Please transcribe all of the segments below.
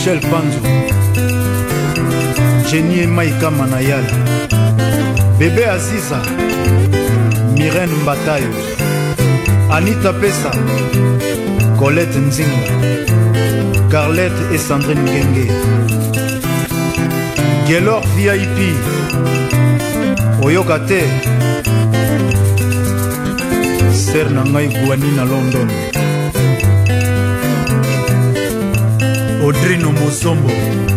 Michel Panzu Jenny Maika Manayal Bebe Aziza Myrène Mbatayo Anita Pesa Colette Nzinga Carlette et Sandrine Ngenge Gelor VIP oyoka te ser na ngai guani na london audrino mosombo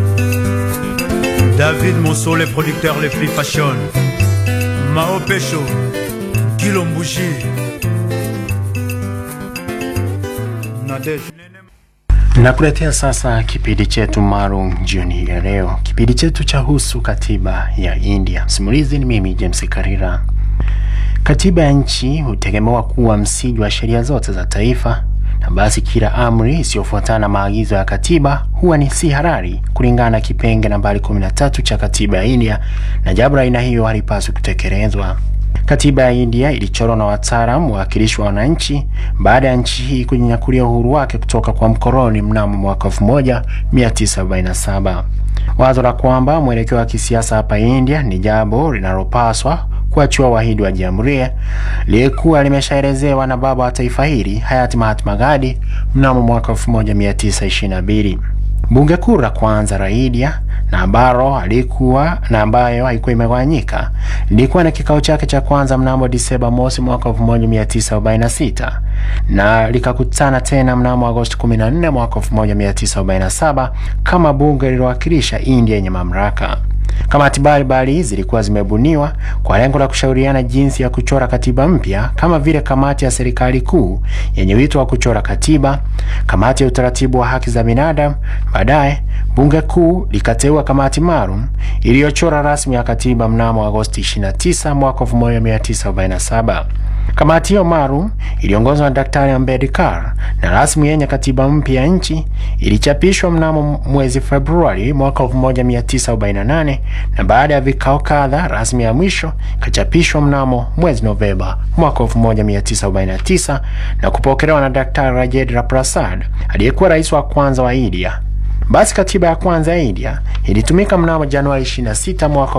david moso les producteurs les plus fashion mao pesho kilombushi nadej Nakuletea sasa kipindi chetu maalum jioni hii ya leo. Kipindi chetu cha husu katiba ya India. Msimulizi ni mimi James Karira. Katiba ya nchi hutegemewa kuwa msingi wa sheria zote za taifa, na basi kila amri isiyofuatana na maagizo ya katiba huwa ni si halali kulingana na kipenge nambari 13 cha katiba ya India, na jambo la aina hiyo halipaswi kutekelezwa. Katiba ya India ilichorwa na wataalamu wawakilishi wa wananchi baada ya nchi hii kujinyakulia uhuru wake kutoka kwa mkoloni mnamo mwaka 1947. Wazo la kwamba mwelekeo wa kisiasa hapa India ni jambo linalopaswa kuachiwa wahidi wa jamhuri lilikuwa limeshaelezewa na baba wa taifa hili hayati Mahatma Gandhi mnamo mwaka 1922. Bunge kuu la kwanza la India na ambalo alikuwa na ambayo haikuwa imegawanyika lilikuwa na kikao chake cha kwanza mnamo Disemba mosi mwaka 1946 na likakutana tena mnamo Agosti 14 mwaka 1947 kama bunge lililowakilisha India yenye mamlaka. Kamati mbalimbali zilikuwa zimebuniwa kwa lengo la kushauriana jinsi ya kuchora katiba mpya, kama vile kamati ya serikali kuu yenye wito wa kuchora katiba, kamati ya utaratibu wa haki za binadamu. Baadaye bunge kuu likateua kamati maalum iliyochora rasmi ya katiba mnamo Agosti 29 mwaka 1947. Kamati hiyo maalum iliongozwa na Daktari Ambedkar na rasmi yenye katiba mpya ya nchi ilichapishwa mnamo mwezi Februari mwaka 1948 na baada ya vikao kadha rasmi ya mwisho ikachapishwa mnamo mwezi Novemba mwaka 1949 na kupokelewa na Daktari Rajendra Prasad aliyekuwa rais wa kwanza wa India. Basi katiba ya kwanza ya India ilitumika mnamo Januari 26 mwaka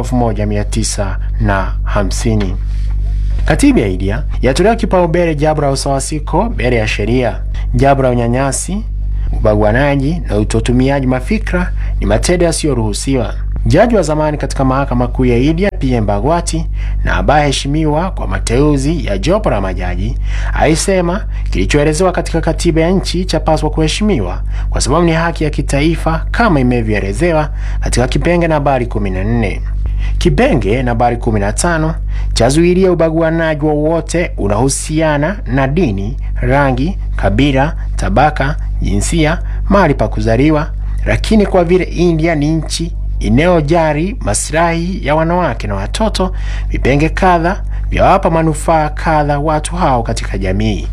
1950. Katiba ya India yatolewa kipaumbele jambo la usawasiko mbele ya sheria. Jambo la unyanyasi, ubaguanaji na utotumiaji mafikra ni matendo yasiyoruhusiwa. Jaji wa zamani katika mahakama kuu ya India PM Bhagwati na ambaye heshimiwa kwa mateuzi ya jopo la majaji alisema kilichoelezewa katika katiba ya nchi chapaswa kuheshimiwa kwa sababu ni haki ya kitaifa kama imevyoelezewa katika kipenge nambari 14. Kipenge nambari 15 chazuilia ubaguanaji wowote unahusiana na dini, rangi, kabila, tabaka, jinsia, mahali pa kuzaliwa. Lakini kwa vile India ni nchi inayojali maslahi ya wanawake na watoto, vipenge kadha vyawapa manufaa kadha watu hao katika jamii.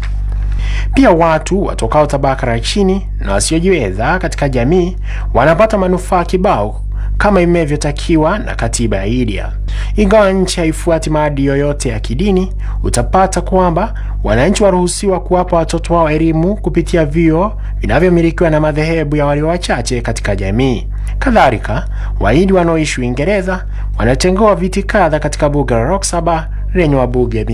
Pia watu watokao tabaka la chini na wasiojiweza katika jamii wanapata manufaa kibao kama imevyotakiwa na katiba ya India. Ingawa nchi haifuati maadili yoyote ya kidini, utapata kwamba wananchi waruhusiwa kuwapa watoto wao elimu kupitia vyuo vinavyomilikiwa na madhehebu ya walio wachache katika jamii. Kadhalika, Wahindi wanaoishi Uingereza wanatengewa viti kadha katika bunge la Lok Sabha lenye wabunge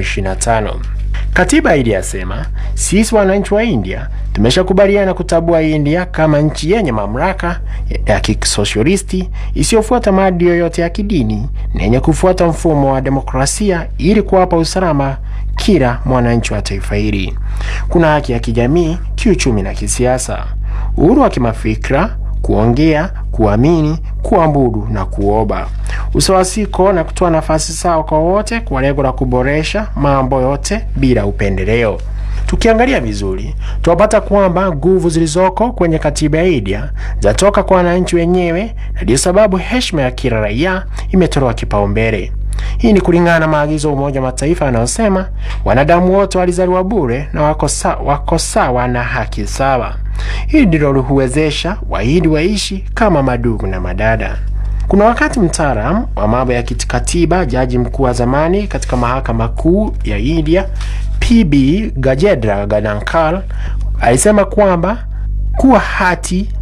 525. Katiba hili yasema, sisi wananchi wa India tumeshakubaliana kutambua India kama nchi yenye mamlaka ya kisosialisti isiyofuata maadili yoyote ya kidini na yenye kufuata mfumo wa demokrasia ili kuwapa usalama kila mwananchi wa taifa hili. Kuna haki ya kijamii, kiuchumi na kisiasa, uhuru wa kimafikra, kuongea, kuamini, kuabudu na kuomba, usawasiko na kutoa nafasi sawa kwa wote kwa lengo la kuboresha mambo yote bila upendeleo. Tukiangalia vizuri, tunapata kwamba nguvu zilizoko kwenye katiba ya India zatoka kwa wananchi wenyewe, na ndiyo sababu heshima ya kila raia imetolewa kipaumbele. Hii ni kulingana na maagizo ya Umoja wa Mataifa yanayosema wanadamu wote walizaliwa bure na wako sa, wako sawa na haki sawa. Hili ndilo huwezesha Wahindi waishi kama madugu na madada. Kuna wakati mtaalamu wa mambo ya kikatiba, jaji mkuu wa zamani katika mahakama kuu ya India PB Gajendra Ganankar alisema kwamba kuwa hati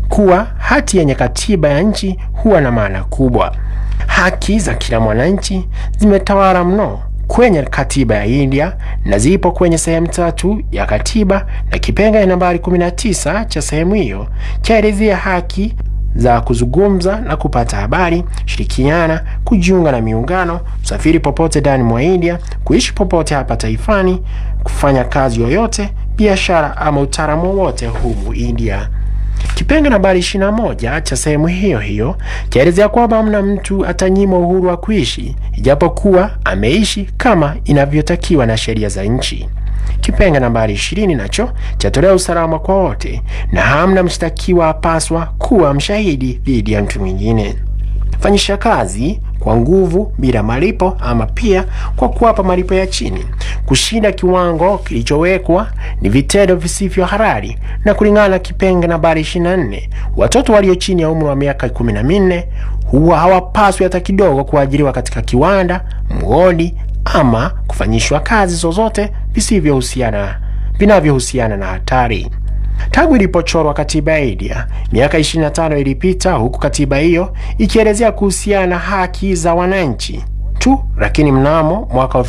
kuwa hati yenye katiba ya nchi huwa na maana kubwa. Haki za kila mwananchi zimetawala mno kwenye katiba ya India na zipo kwenye sehemu tatu ya katiba, na kipengele nambari 19 cha sehemu hiyo chaelezea haki za kuzungumza na kupata habari, shirikiana, kujiunga na miungano, kusafiri popote ndani mwa India, kuishi popote hapa taifani, kufanya kazi yoyote, biashara ama utaalamu wowote humu India. Kipenge nambari 21 cha sehemu hiyo hiyo chaelezea kwamba hamna mtu atanyimwa uhuru wa kuishi ijapokuwa ameishi kama inavyotakiwa na sheria za nchi. Kipenge nambari 20 nacho chatolea usalama kwa wote na hamna mshtakiwa apaswa kuwa mshahidi dhidi ya mtu mwingine. Fanyisha kazi kwa nguvu bila malipo ama pia kwa kuwapa malipo ya chini. Kushinda kiwango kilichowekwa ni vitendo visivyo halali, na kulingana na kipenge nambari 24, watoto walio chini ya umri wa miaka 14 huwa hawapaswi hata kidogo kuajiriwa katika kiwanda, mgodi ama kufanyishwa kazi zozote visivyohusiana vinavyohusiana na hatari. Tangu ilipochorwa katiba ya India miaka 25 ilipita, huku katiba hiyo ikielezea kuhusiana na haki za wananchi tu, lakini mnamo mwaka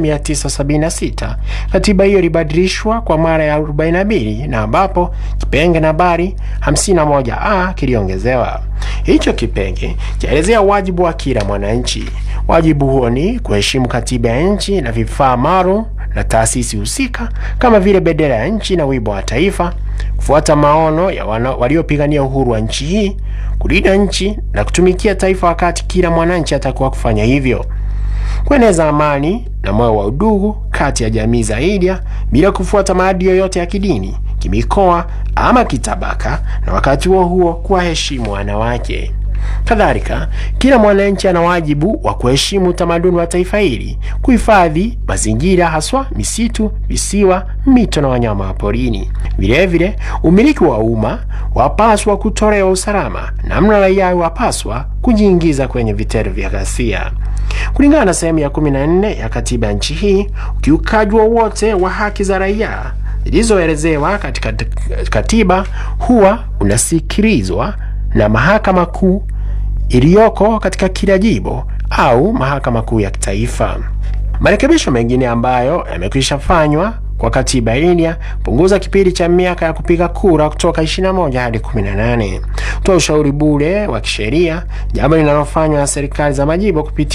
1976 katiba hiyo ilibadilishwa kwa mara ya 42 na ambapo kipenge nambari 51a kiliongezewa. Hicho kipenge chaelezea wajibu wa kila mwananchi. Wajibu huo ni kuheshimu katiba ya nchi na vifaa maalum na taasisi husika kama vile bendera ya nchi na wimbo wa taifa, kufuata maono ya waliopigania uhuru wa nchi hii, kulinda nchi na kutumikia taifa wakati kila mwananchi atakuwa kufanya hivyo, kueneza amani na moyo wa udugu kati ya jamii za India bila kufuata maadili yoyote ya kidini, kimikoa ama kitabaka, na wakati huo huo kuwaheshimu wanawake. Kadhalika, kila mwananchi ana wajibu wa kuheshimu utamaduni wa taifa hili, kuhifadhi mazingira, haswa misitu, visiwa, mito na wanyama wa porini. Vilevile, umiliki wa umma wapaswa kutolewa usalama, namna raia wapaswa kujiingiza kwenye vitendo vya ghasia. Kulingana na sehemu ya 14 ya katiba ya nchi hii, ukiukaji wowote wa haki za raia zilizoelezewa katika katiba huwa unasikilizwa na mahakama kuu iliyoko katika kila jimbo au mahakama kuu ya kitaifa. Marekebisho mengine ambayo yamekwisha fanywa kwa katiba ya India punguza kipindi cha miaka ya kupiga kura kutoka 21 hadi 18, kutoa ushauri bure wa kisheria, jambo linalofanywa na serikali za majimbo kupitia